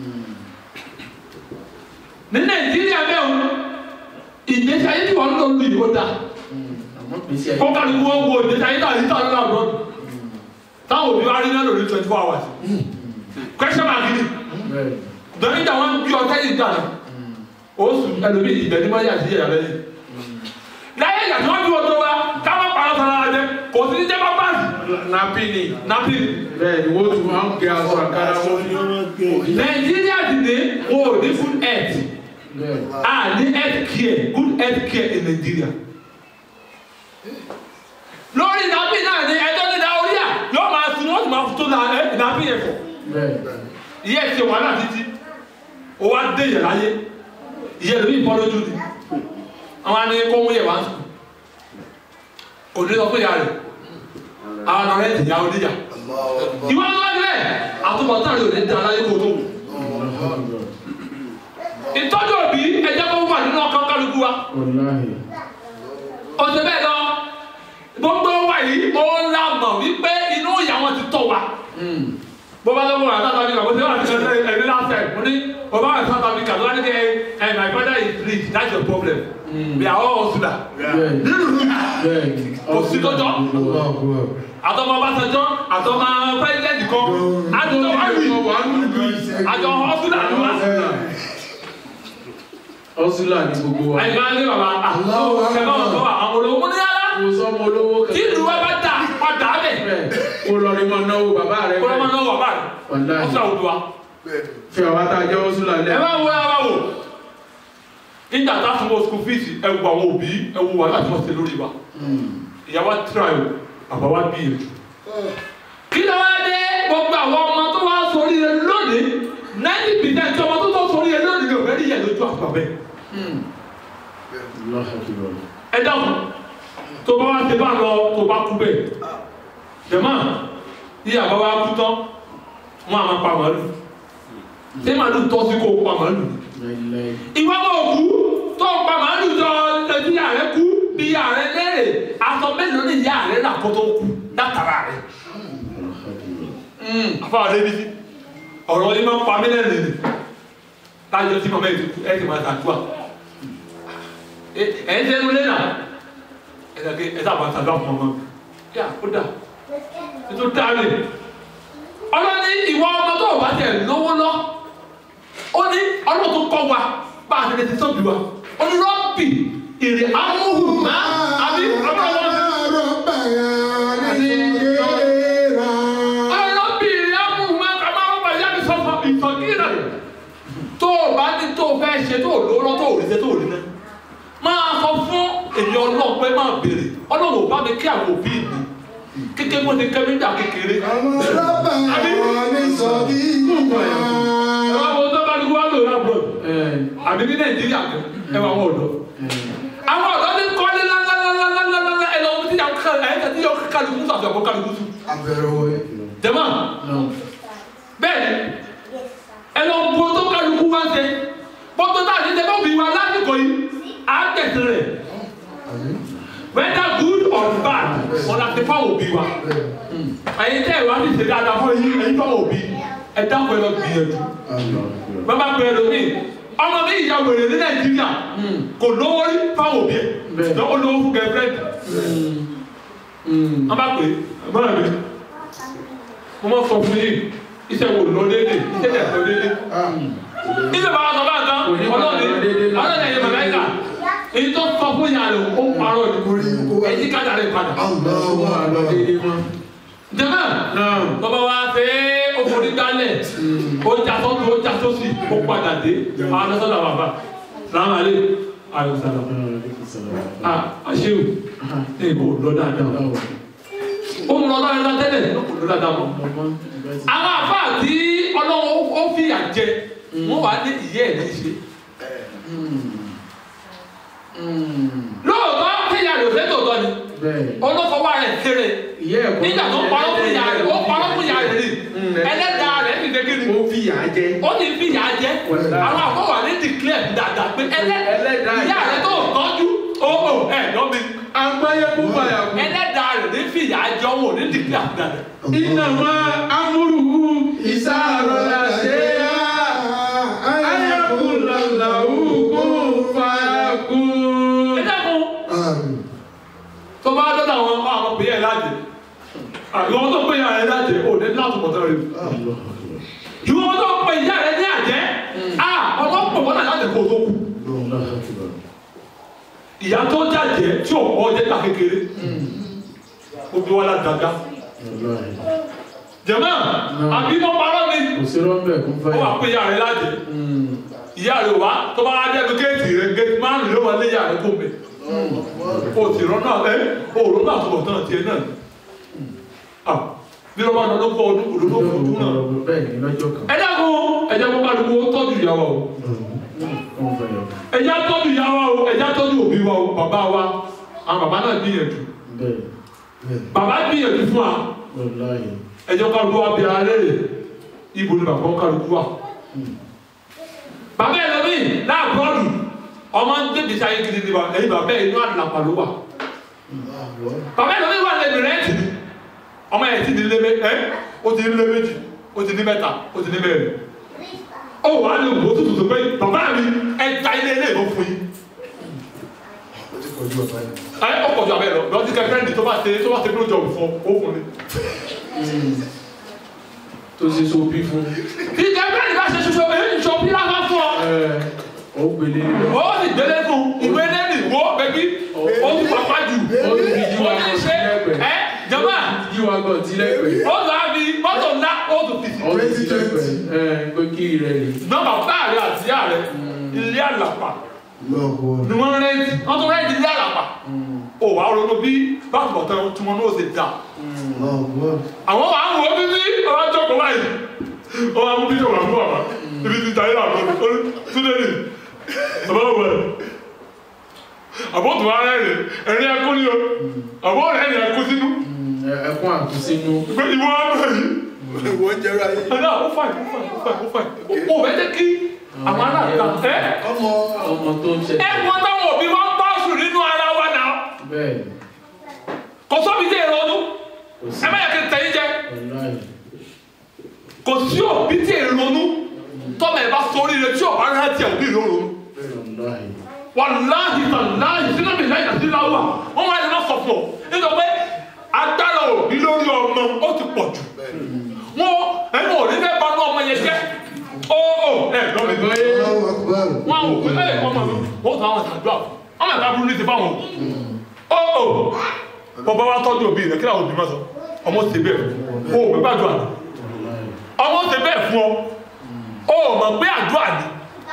ní Nàìjíríà bẹ́ẹ̀ o ìgbésí ayé tí wọ́n ń lò lù yìí ó dáa àmọ́ gbèsè ẹ̀. kó kálukú wọn wo ìgbésí ayé náà yìí táwọn náà lọ táwọn òbí wa rí náà lórí twenty four hours question mark ni bẹ́ẹ̀ dọ́ní ìjà wọn bí ọtá yìí dànù oṣù ẹlòmíì ìbẹ̀ ní mọ́lẹ́ àti ìyàrá yìí láyé ìgbà tí wọ́n bí ọjọ́ wa káwọn pa ọ̀sán ara jẹ kò sí ní jẹ́ bá báàsì napi ni nàbí bẹ́ẹ̀ ni wọ́n tún máa ń gé aṣọ àkàrà wọn ní nàìjíríà ti dé wọn ò ní good health bẹ́ẹ̀ a ní health care good health care in Nigeria lórí nàbí náà ni ẹjọ́ ní da orí à yóò máa sun wọ́n sì máa tó la ẹ nàbí yẹn fọ̀ bẹ́ẹ̀ ìyá ẹ̀ ṣe wàhálà títí ó wá dé yẹ̀ láyé ìyá ẹ̀ lómi ìbọn lójú ni àwọn àni kó mú yẹ̀ wá sùn òní sọ fún ìyá rẹ̀ àwọn ọ̀rẹ́ ti yà oníyà ìwọ ń lọ ilẹ̀ àtúbọ̀tán rẹ̀ ò ní da láyé kó tó wù ìtọ́jú òbí ẹ̀jẹ̀ kó wà nínú ọkàn kálukú wa wàláhì ọ̀sẹ̀ bẹ́ẹ̀ lọ gbogbo wa yìí ó ń la mọ̀ wípé inú ìyá wọn ti tọ̀ wa bó bá lọ́wọ́ rà South Africa bó ṣe wà ní ẹ̀ṣẹ̀ ẹ̀rí last time mo ní bó bá wà ní South Africa tó wá ní kẹ́ ẹ̀ my brother is rich that's your problem we are all hustler bẹ́ẹ̀ bẹ́ẹ̀ Kò sí lọ́jọ́. Allahu àtọmọ Ọbásanjọ́ àtọmọ president kan àtọmọ wáyé wà á nù bí àjọ hustler ni wá ọ̀ṣùlà ní gbogbo wa àyìnbá ní bàbá àwọn ẹ̀fọ́ wọn sọ wà àwọn olówó ní yàrá kò sọmọ olówó tí ìlú wa bá dà padà bẹ̀ bẹ́ẹ̀ kó lọ rí mọ náwó bàbá rẹ kó lọ́mọ náà wà báyìí wàláhì hustler òdu wa. fi àwọn àtàjọ ọ̀ṣùlà ẹ lẹ bá wo ẹ bá wo nígbà tá a fún wọn school fees ẹ wo àwọn òbí ẹ wo wà láti wọn ṣe lórí wa ìyàwó try o bàbá wa bí ètò. kí ló wá dé gbogbo àwọn ọmọ tó wá sórí rẹ lónìí ninety percent ọmọ tó tó sórí rẹ lónìí ló fẹ́ rí yẹn lójú àgbà bẹ́ẹ̀. ẹ dáhùn tó bá wá ṣe bá lọ tó bá kú bẹ́ẹ̀ jẹ̀mọ́ yíyá bá wá kú tán wọn àmọ́ pa màálù ṣé màálù tọ́ sí kó o pa màálù ni ìwọ bò kú tó ń pa màálù jọ ẹbí ààrẹ kú bí ààrẹ léèrè aṣọ mélòó ni ìyá ààrẹ rà kó tó kú látara rẹ. àfọwọ́ débi sí ọ̀rọ̀ yìí máa ń pa mí lẹ́nu ni láyé tí màmá yìí ti kú ẹ ti máa tàdúrà ẹ ń tẹnu lẹ́nà ẹ dàgé ẹ sábà tàdúrà fún ọmọ yà kó dà ètò dáre ọlọ́ni ìwọ ọmọ tó o bá tẹ̀ lówó lọ ó ní ọlọ́run tó kọ́ wa bá a ti lè ti tóbi wa ó ní rọ́bì èrè amóhùnmá àbí ọlọ́run ọlọ́bì èrè amóhùnmá kàmá ọba ìyá mi sọ́fà ìtọ́jú rẹ̀ tó o bá ní tó o fẹ́ ṣe tó o lówó lọ tó o rí ṣe tó o rí náà máa sọ fún èmi ọlọ́run pé máa béèrè ọlọ́run ò bá mi kí àwọn òbí mi kékeré mo ti kẹ́ mi dà kékeré ẹ wá wo tó bá ní wá lò lábọ̀ àbí ní nàìjíríà kan ẹ wá wọ́n ọ̀dọ́ àwọn ọ̀dọ́ ní kọ́lé lálálálálálá ẹ lọ́wọ́ tí yà ká ẹ tẹ̀ tí yọ kálukú sùn àti ọ̀pọ̀ kálukú sùn. jẹ́mọ́ bẹ́ẹ̀ ni ẹ lọ bu tó kálukú wá ṣe bọ́tò tá a ti tẹ́ bá bí wa lásìkò yìí á tẹ̀sí rẹ̀ whether good or bad ọ̀nà ti fáwọn òbí wa ẹ̀yin tẹ́ ẹ̀ wá ní ìṣẹ̀dá àdá fún ẹ̀yin ẹ̀yin fáwọn òbí ẹ̀ dákun ẹ lọ gbìyànjú bàbá pẹ̀lú mi ọmọ mi ìyá wèrè ní nàìjíríà kò lówó rí fáwọn òbí ẹ̀ lọ́wọ́ lówó fún gẹ̀ẹ́fẹ́rẹ́dì wọ́n bá pè é mọ́ra mi mo máa sọ fún yìí iṣẹ́ wo lọ déédé iṣẹ́ tẹ̀ lọ déédé nígbà bá wà sọ bá nǹkan ọlọ́ọ̀ni ọlọ́ọ̀ni ẹ̀yẹ bàbá ẹ̀ka èyí tó sọ fún yàrá rẹ̀ ó parọ́ ni èyí kájà rẹ̀ padà jẹ́mọ̀ bàbá wa ṣe é òfòrí gbálẹ̀ ó já sọ́tù ó já sósì ó padà dé àwọn ọ̀sán bàbá sàmàlẹ́ àyọ̀sàlà ah àṣewò ẹ̀ kò lọ dáadáa ó ń lọ dáadáa tẹ́lẹ̀ kò lọ dáadáa mọ́ àwọn àfáà tí ọlọ́wọ́ ó fìyà jẹ wọ́n wà ní ìyẹ́ ẹ̀ ní ṣe lóòótọ́ tíyà rẹ̀ ò fẹ́ tòótọ́ ni olófọwọ́ rẹ̀ kéré nígbà tó parọ́ fún ìyá rẹ̀ ó parọ́ fún ìyá rẹ̀ rí ẹlẹ́dàá rẹ̀ ti dé kíni ó fi yà á jẹ. ó ní fi ìyá jẹ àwọn àfọwọ́ rẹ̀ declare dáadáa pé ẹlẹ́dàá ìyá rẹ̀ tó tọ́jú ó ó ẹ̀ lọ́mi agbáyé kú báyà kú. ẹlẹ́dàá rẹ̀ ní fi ìyá jẹ owó ní declare dáadáa. iná máa amúrùú ìsáàrọ̀ la ṣe é ayakulalahu kún fàákùn. ẹ dákun tó bá dọ́dọ̀ àwọn ọmọ àwọn pè é láti àwọn tó pè é láti ò ní láti mọ̀tọ́ rẹ̀ ìwọ tó pè ìyá rẹ̀ ní àjẹ́ rẹ̀ kó tó kú ìyá tó jàjẹ́ tí ò pọ̀ jẹ́ ta kékeré ó bí wọn ládàgá jẹ̀mọ́ àbí mo parọ́ ni kò sí rọ́ńbẹ̀ kún ó wà fẹ́ pé ìyá rẹ̀ lájẹ́ ìyá rẹ̀ wá tó bá wá dẹ́nu géètì rẹ̀ géètì márùn-ún ló wọlé ìyá rẹ̀ kó mẹ́ o ti rọ́nà ẹ́ o rọ́nà àtúbọ̀ tán tiẹ̀ náà ni Ah, bí wọ́n bá lọ lọ́pọ̀ ọdún òdòdó fún ọdún náà bẹ́ẹ̀ ni lọ́jọ́ kan ẹ dákun ẹ jẹ́ kó kálukú ó tọ́jú ìyàwó o wọ́n fẹ́ yọ ẹ jẹ́ tọ́jú ìyàwó o ẹ jẹ́ tọ́jú òbí wa o bàbá wa àwọn bàbá náà gbìyànjú bẹ́ẹ̀ bàbá gbìyànjú fún wa wọláyé ẹ jẹ́ kálukú wa bí ara rẹ̀ ibo ni bàbá kálukú wa. bàbá ẹ̀ lọ́mí láàbùrọ̀dù ọmọ ń gbé gbèsè ayé gidi ni wa ẹ̀yin bàbá ẹ̀ inú àdàpà ló wà bàbá ẹ̀ lọ́mí wà lẹ́nu rẹ́ẹ̀tì ni ọmọ ẹ̀ ti di lé mé ẹ́ ó ti ní lé méjì ó ti ní mẹ́ta ó ti ní mẹ́rin ó wà á lè wò ó tutù tó pé bàbá mi ẹ̀ ta ilé ilé ìbò fún yín ó ti kọjú ọ̀tá yìí. ẹ ọkọ̀ jù abẹ́ lọ lọ́dún kẹfẹ́ndì tó bá ṣe tó bá ṣe bí ó jọ fún ọ ó fún ni. tó ṣe so bí fún tí kẹfẹ́ndì bá ṣe ṣoṣo èyí ṣo bí láwọn fún ọ. ẹ ó gbélé ó sì gbélé fún ìwé lẹ́nì wo bẹ́bí ó ti pàpà jù ó ti fi jí ó wa ti gan ṣe tilẹ̀pẹ̀ ẹ jọba jí wa gan tilẹ̀pẹ̀ ó lọ àbí mọ́tò ńlá ó tún fi sí. ó ti tilẹ̀pẹ̀ ẹ pé kí rẹ̀ lè nọ́mbà báàrí àti ìyá rẹ ilé àlàpà lọ́wọ́ ni wọ́n rẹ́ǹtì wọ́n tún rẹ́ǹtì ilé àlàpà ó wàá ronú bí báàbọ̀ tán tí wọ́n náà ṣe dà lọ́wọ́ àwọn wàá wọ bíbí ọ̀rọ̀ jókòó báyìí ọ̀rọ̀ àwọn bíbí wà fún àbá ibi ti tayé àbọ̀ túnẹ̀lì àbá wọ̀ ẹ̀ àbọ̀ tó wá rẹ̀ ẹ̀rín ẹkún ni o àbọ̀ rẹ̀ ẹ̀rín ẹkún sínú ẹkún àkúsínú pé ìwọ abẹ́ yìí wọ́n jẹ́ra yìí. ẹ̀dá ó fàì ó fàì ó fàì ó fàì ó bẹ́ẹ̀ jẹ́ kí àwọn aláàbá ẹ̀ ọmọ ọmọ tó ń ṣe ẹ̀ wọ́n táwọn òbí wọn bá sùn nínú ara wa náà bẹ́ẹ̀ kò sóbi tí èrò ọdún kò sí ẹ má yẹ kí n tẹ̀yìn jẹ wọláyé kò sí òbí tí èrò ọdún tọ́lá ẹ̀ bá sọ oríire tí ọ̀bá rẹ̀ ti òbí ìrò ọdún. wọláyé wàláhì tàláhì sínú mi láyà sí láwà wọn wá lè má sọ fún ọ nítorí pé agbára òbí lórí ọmọ ó ti pọ̀ jù wọn ẹnu òní fẹ́ bá ní ọmọ yẹn jẹ́ ó ó ẹ lọ́mọ ìgbà yẹn lọ́wọ́ akbar. wọn ò pé ẹ ọmọ mi wọn tún àwọn àdúrà ọmọ ìgbà burú ní ti fáwọn ó ó bọ́bá wa tọ́jú òbí rẹ̀ kí làwọn òbí máa sọ ọmọ ti bẹ́ẹ̀ ó ò gbé àdúrà wọláyé ọmọ ti bẹ́ẹ̀ fún ọ ó mọ̀ pé àdúrà ni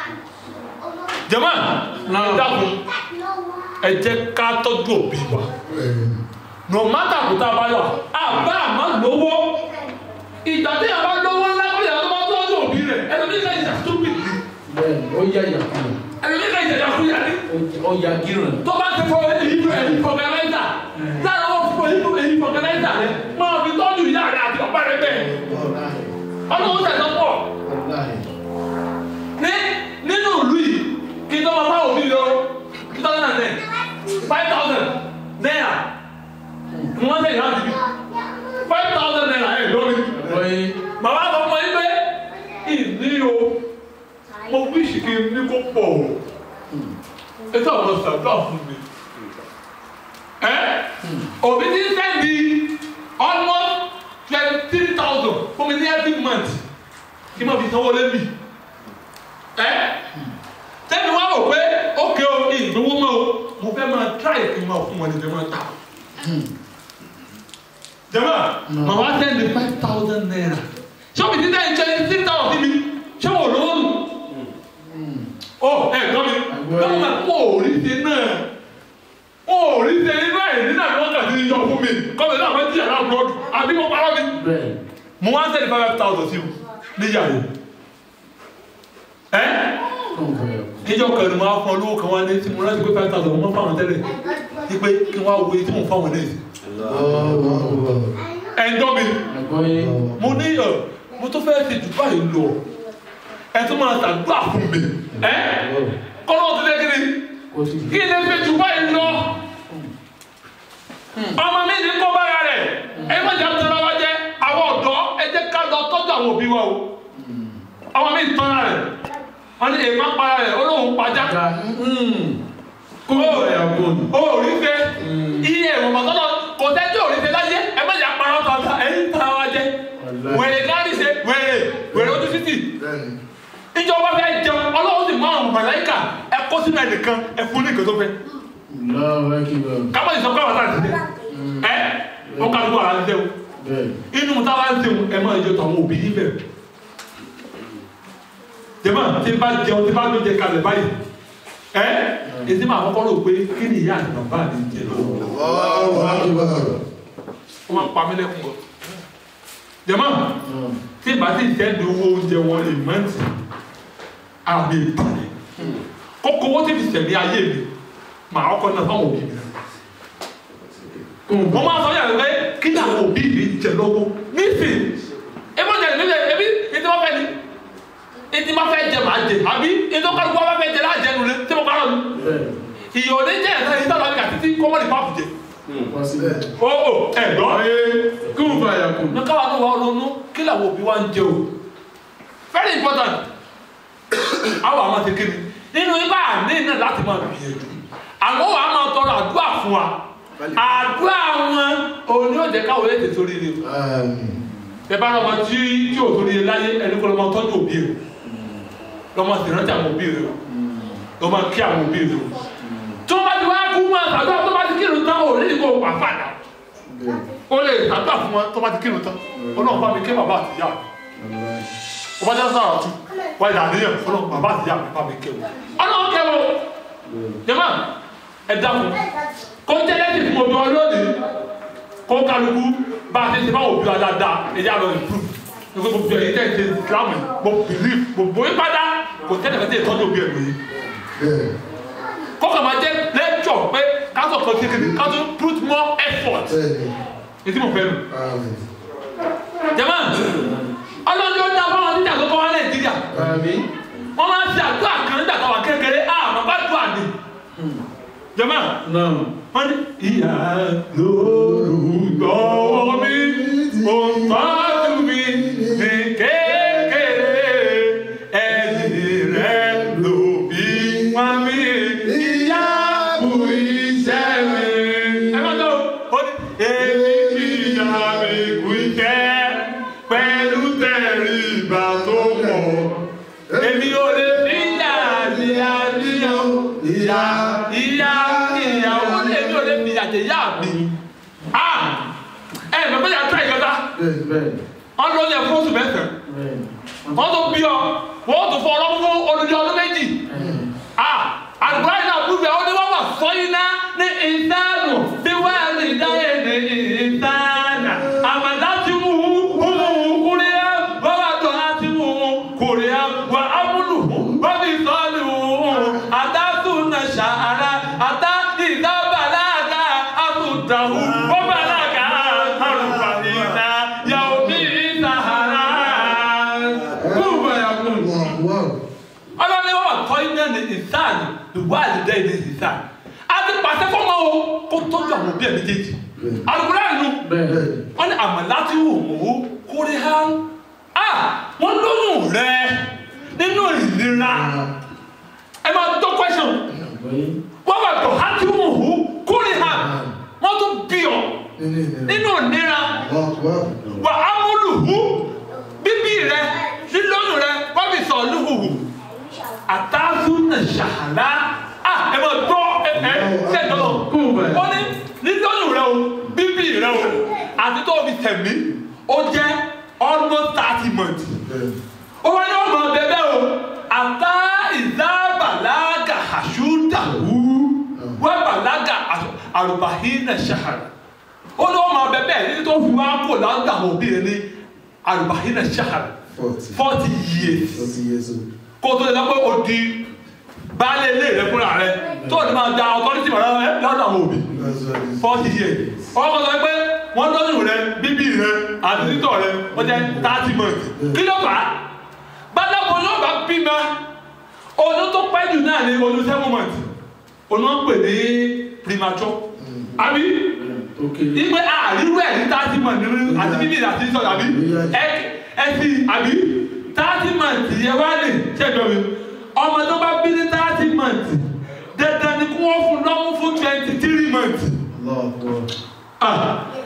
jẹ́mọ́ ẹ dákun ẹ jẹ́ ká tọ́jú òbí wa no matter kò tá a bá yọ àbá àmọ́ lówó ìgbà tí a bá lówó ńlá pé ìyá tó bá tọ́jú òbí rẹ̀ ẹlòmí ká ìjà stupid bẹ́ẹ̀ ó yá yàkúrò ẹlòmí ká ìjà yàkúyà ní ó yá gíràn tó bá ti fọ èyí èyí fọkànláìsà lára wọn fọ èyí èyí fọkànláìsà rẹ máa fi tọ́jú ìyá rẹ àti ọ̀pá rẹ bẹ́ẹ̀ ọdún ó tẹ̀sán pọ̀ wọláyé ní nínú ìlú yìí kí n tó máa fáwọn òbí lọ two thousand and ten five thousand naira mo wọ́n lẹ́yìn láti bí five thousand naira ẹ̀ lórí wọ́n màmá sọ fún mi pé ìní o mo wíṣì kí n ní kó pọ̀ o ètò àwọn ṣàdúrà fún mi ẹ òbí ti sẹ́ndì almost twenty three thousand fún mi ní every month kí n má fi sanwó lẹ́bí ẹ tẹ́mi wá wò pé ókè o ìgbówó mọ́ o mo fẹ́ máa try kí n máa fún wọn ní ìdẹ́mọ̀ ta jẹ́mọ̀ màmá sẹ́ndì five thousand naira ṣọ́ọ̀bù títà ń ṣe six thousand sí mi ṣé wò lówó nù ó ẹ gbọ́ mi gbọ́dọ̀ kó òrìṣe náà ó òrìṣe inú ẹ̀ nínú àwọn ọ̀gá tí ń yọ fún mi kọ́mi náà wọ́n ti yàrá àbúrọ̀dù àbí mo parọ́ mi bẹ́ẹ̀ mo wá sẹ́ndì five thousand sí o níyàwó ẹ́ kàn fẹ́ yọ níjọ́ kan ni mo á fún ọ lówó kan wá ní tí mo rántí pé five thousand mo fáwọn tẹ́lẹ̀ ní pé kí n wá wo iye tí mo fáwọn náà sí lọ́wọ́ akbar. ẹ̀ńdọ́ mi àgbọ́yé mo ní ọ̀ mo tó fẹ́ ṣe jù báyìí lọ ẹ tún máa ṣàdúrà fún mi ẹ kọ́nà ti lé kiri kó sì kí lè ṣe jù báyìí lọ ọmọ mi ní kó bára rẹ̀ ẹ má jà tẹ́lẹ̀ wá jẹ́ àwọn ọ̀dọ́ ẹ jẹ́ ká lọ tọ́jú àwọn òbí wa o ọmọ mi tán ara rẹ̀ wọ́n ní èèmá para rẹ̀ ó lóun pajá ga kó ìgbà yà kó nù ó rí fẹ́ iye ìwọ̀n mọ̀tọ́lọ́ kò tẹ́jú òrí fẹ́ láyé ẹ má jà parọ́ tọ́ta ẹ ń tara wa jẹ́ wèrè gáàrí ṣe wèrè wèrè ojú títì bẹ́ẹ̀ni. ìjọ níjọ́ bá fẹ́ jẹun ọlọ́run sì mọ àwọn màláíkà ẹ kó sínú ẹnìkan ẹ fún ní nǹkan tó fẹ́ Allahu Akbar. kábọ̀ ìsọ̀kọ́ àwọn àti ṣe ẹ ó ká lóko àwọn àti ṣe o Bẹ́ẹ̀. inú táwa ń sèwọ̀n ẹ máa jẹ tàwọn òbí yín bẹ̀rẹ̀ jẹ́mọ̀ tí n bá jẹun tí n bá tó jẹ kalẹ̀ báyìí ẹ ètí máa kọ́kọ́ rò pé kí ni ìyá àti bàbá mi jẹ lọ́wọ́ Allahu Akbar. wọ́n máa ń pa mí lẹ́kùn bọ̀ jẹ́mọ̀ tí n bá ti tẹ́lu owó oúnjẹ wọn lè mọ́ǹtì àmì ìbàlẹ̀ kókó owó tí fi sẹ̀mí ayé mi màá kọ́kọ́ náà fáwọn òbí mi mo máa sọ yàrá pé kí ni àwọn òbí mi jẹ lọ́wọ́ nísìnyí ebi ọjà ìbílẹ̀ ebi ètò wọn fẹ́ ni ètò wọn fẹ́ jẹ màá jẹ àbí ètò kálukú wọn fẹ́ jẹ láàjẹ nulẹ̀ tí mo bá lọ ni Bẹ́ẹ̀. ìyọ̀ ní jẹ́ ẹ̀sán yìí tọ́lọ́ nígbà títí kọ́mọ́lì pààpù jẹ Wọ́n sí bẹ́ẹ̀. o o ẹ̀ gbọ́ kún fàyà kún. ní káwa ní wàá ronú kí làwọn òbí wa ń jẹ o very important àwọn àwọn ti kéde nínú ibà ní náà láti máa gbìyànjú àwọn wàá máa tọrọ àdúrà fún wa àdúrà wọn òun ni ó jẹ káwọn ètè sórí rẹ o Àmín. ẹ bá lọmọ tí tí ò sórí rẹ láyé ẹni kó lọmọ tọ́jú òbí rẹ lọmọ sì rántí àwọn òbí rẹ o lọmọ kí àwọn òbí rẹ o tó bá ti wá kú máa tàdúrà tó bá ti kírun tán ò lè kó wà fàdà Bẹ́ẹ̀. ó lè tàdúrà fún wọn tó bá ti kírun tán ọlọ́run bá mi ké bàbá àtìyá mi Wallahi. ọba jẹ́ sára tu wá ìdá àníyàn ọlọ́run bàbá àtìyá mi bá mi ké wọn ọlọ́run ké wọn jẹ́mọ́ ẹ dákun kó jẹ́ lẹ́sìn fún ojú ọlọ́ọ̀ni kó kálukú bá a ti ṣe báwo bí wa dáadáa ẹ̀yà lọ improve nígbà gbogbo ẹ̀yìn tẹ̀ ṣe islam mo believe gbogbo yín padà kò tẹ́lẹ̀ fẹ́ tẹ̀ tọ́jú òbí ẹ̀ lóye Bẹ́ẹ̀. kọ́kọ́ máa jẹ́ lẹ́jọ̀ pé káṣọ̀ kan ṣe kéde káṣọ̀ put more effort Bẹ́ẹ̀ni. ètí mo fẹ́ nu Àmín. jẹ́mọ́ ọlọ́run yóò dá fáwọn títà tó kọ́ wá nàìjíríà àmì. wọ́n máa ń ṣe àdúrà kan nígbà tó wà kékeré àmọ́ bá dùn àdé jẹ́mọ́ náà. wọ́n ní ìyá lórúkọ mi mo tọ́jú mi ní kékeré ẹ̀yìn rẹ̀ ló bí wọ́n mi ìyá kù iṣẹ́ mi. ẹ máa tó o ní èmi kì í yá mi kù iṣẹ́ pẹ̀lú tẹ̀rí ìgbà tó pọ̀ èmi ò lè fi yà ní àníyàn ìyá ìyá ìyàwó èmi ò lè fi yà jẹ yá mi. Ah! ẹ ẹ bàbá yà tó ìkẹta Bẹ́ẹ̀ni. Bẹ́ẹ̀ni. wọn lọ yẹ fún oṣù mẹ́sàn Bẹ́ẹ̀ni. wọn tó bí ọ wọn tó fọ ọlọ́mú fún olùdí ọdún méjì. Ah! àgbà yìí náà búbẹ̀ ó ní wọ́n wà sọ́yìn náà ní ìdánù bí wọ́n lè dáyé ní ìdánà àmàlà ti mú un kúrẹ́ wọ́n wà tó á ti mú un kúrẹ́ wà á múlù wọ́n fi sọ́ọ̀lù àtàkùn náà ṣàárá àtà ìdábàlágà àbùdàwù wọ́n bàlágà àrùbàlìnà yàwó bí ìsàhárà. kún fàyà kún. Allahu Akbar. ọlọ́ni wọn wà tọ́ iná ní ìsáàlì ìwà àdìdẹ́ ní ìsáàlì a ti pàṣẹ fọmọ o kó tọ́jú àwọn òbí ẹ̀ méjèèjì alùpùpù àìnú bẹ́ẹ̀. wọn ní àmọ́ láti wò ó kórè hàn á wọn lóyún rẹ nínú ìlera ẹ máa tó question Àgbáyé. wọn wà tó láti wò ó kórè hàn wọn tún bí ọ Nínú ìnira. nínú ìlera Allahu Akbar. wà á múlù hù bíbí rẹ lílóyún rẹ wọn fi sọ lùhùhù àtàzùnà ṣàhàlà à ẹ máa gbọ́ ẹ ẹ ṣe dọ́lọ̀ kún fàyà. ó ní lílóyún rẹ o bíbí rẹ o àti tó o fi tẹ̀mí ó jẹ́ almost thirty months Bẹ́ẹ̀ni. ó wá ní ọmọ bẹbẹ o àtà ìdábàlágà àṣùdàwù wọ́n bàlágà àrùbáhínà ṣàhàrà ó ní ọmọ bẹbẹ ní tó fi wá kó láńdà àwọn òbí rẹ ní àrùbáhínà ṣàhàrà Forty. forty years Forty years old. kó o tó lè lọ pé o di baálé ilé rẹ fúnra rẹ tó o ní máa da ọtọ́rìtì mọ̀ rẹ lọ́dọ̀ àwọn òbí That's what it is. forty years ọkọ sọ pé wọ́n lọ́dún rẹ bíbí rẹ àti títọ̀ rẹ wọ́n jẹ́ thirty months kí ló fà á gbadagbo yóò bá bímọ oyún tó pẹ́ jù náà ní oyún seven months oyún wọn pè ní premature àbí tó kéré. ìgbé àríwú ẹ̀ ní thirty months nínú àti bíbí rẹ àti títọ̀ àbí ẹ ẹ ti àbí thirty months yẹ wá lè ṣẹ́jọ́ mi ọmọ tó bá bí ní thirty months dandan ni kí wọ́n fún lọ́mú fún twenty three months Allahu Akbar. ah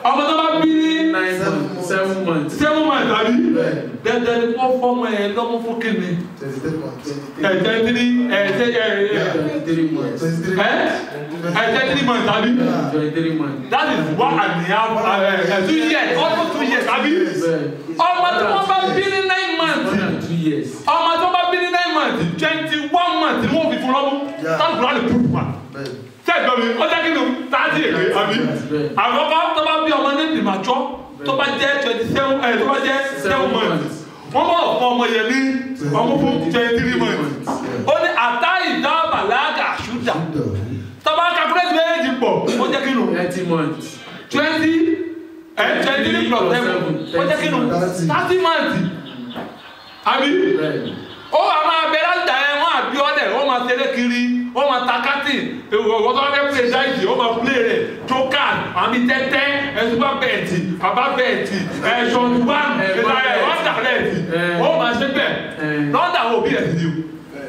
ọmọ tó bá bí ní nine months seven months. seven months àbí Bẹ́ẹ̀. dandan ni kó fọmọ ẹ lọ́mú fún kíni Twenty three months. ẹ̀jẹ̀ tiri ẹ̀jẹ̀ ẹ̀ twenty three months. Twenty three ẹ̀ ẹ̀jẹ̀ tiri months àbí twenty three months. that is one and a half uh, uh, two years almost two years àbí bẹ́ẹ̀ ọmọ tí wọ́n bá bí ní nine months more than two years. ọmọ tó bá bí ní nine months twenty one months ni wọ́n fi fún lọ́mú Yeah. táwọn kúrò lè púpù wa Bẹ́ẹ̀. sẹ́gbọ̀n mi ó jẹ́ kí ni táàtì èké àbí bẹ́ẹ̀. àkọ́kọ́ tó bá bí ọmọ ní ìdìmọ̀jọ́ tó bá jẹ́ twenty seven ẹ̀ tó bá jẹ́ seven months wọ́n bọ̀ fún ọmọ yẹn ní ọmọ fún twenty three months ó ní àtá ìdá bàlágà ṣúdà tó bá calculate méjì pọ̀ ó jẹ́ kí ni thirty months. twenty ẹ̀ twenty three plus seven ó jẹ́ kí ni thirty months àbí bẹ́ẹ̀. ó wà máa bẹ láti ẹ wọn àbí ọdẹ wọn máa tẹlẹ kiri wọn máa ta kátìn ìwọ tó fẹ́ play dáìsì wọn máa play rẹ jókà àmì tẹ́tẹ́ ẹ̀sùnbà bẹ́ẹ̀tì bàbá bẹ́ẹ̀tì ẹ̀ṣọ̀tùbà ẹ̀ṣọ̀tùbà ọ̀dà bẹ́ẹ̀tì wọn máa ṣe bẹ́ẹ̀ lọ́dà wo bí ẹ̀sìn ni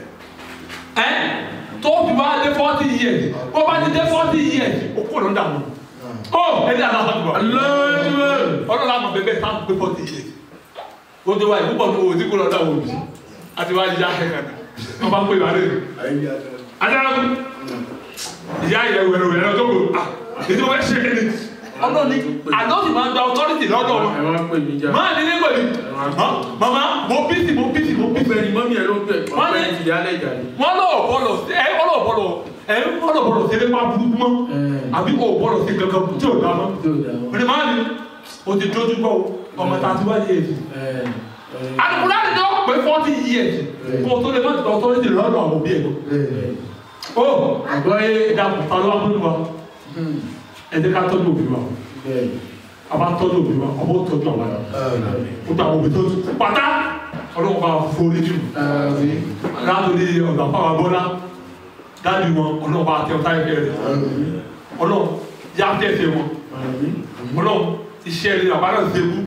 o ẹ tó fi wá dé forty years ó bá ti dé forty years ó kó lọ́dà wọn ó ẹni aláwọ̀ ọlọ́lá àmọ̀ bẹ́ẹ̀ bẹ́ẹ̀ táwọn pé forty years ó ti wá ìpúpọ̀ ní owó tí kò lọ́dà wọn bí àti wá yíyá ẹ̀kàdà wọn bá ń pè wá lé adára ìyá ìyá wẹrẹ wẹrẹ lọ tó kò à èdè wọn ṣe é ní ọlọ́ni àdóòtì máa ń gba authority lọ́dọ̀ wọn ẹ wá pè mí jà. máa ní nígbà ní mama mo bísí mo bísí mo bísí ọgbẹ́ni mọ́mí ẹ ló ń pè Wọ́n ní- ọgbẹ́ni ìyálẹ̀ ìjà ni. wọn lọ bọlọ ẹ ọlọ bọlọ ẹ ọlọ bọlọ ṣe lé pa burúkú mọ àbí o bọlọ ṣe kankan tí o dá mọ tí ò dá wọn. òní máa ní o ti dojú bọ o ọmọ tá a ti wá yé èsì àdùkúrá ni wọn pé forty years kó o tó lè má ti gba authority lọ́dọ̀ àwọn òbí ẹ̀ o àgbọ̀ yé. ìdàpọ̀ ta ló wá fún wa ẹ jẹ́ ká tọ́jú òbí wa a bá tọ́jú òbí wa a bó tọ́jú àwọn àyà o gba òbí tó pátá ọlọ́run bá forí jù látòlí ọ̀gá fáwọn abọ́lá dáàbì wọn ọlọ́run bá tẹ ọ̀tá ìfẹ́ rẹ̀ ọlọ́run yá tẹ̀sẹ̀ wọn ọlọ́run iṣẹ́ rẹ̀ àbálẹ̀ ṣe kú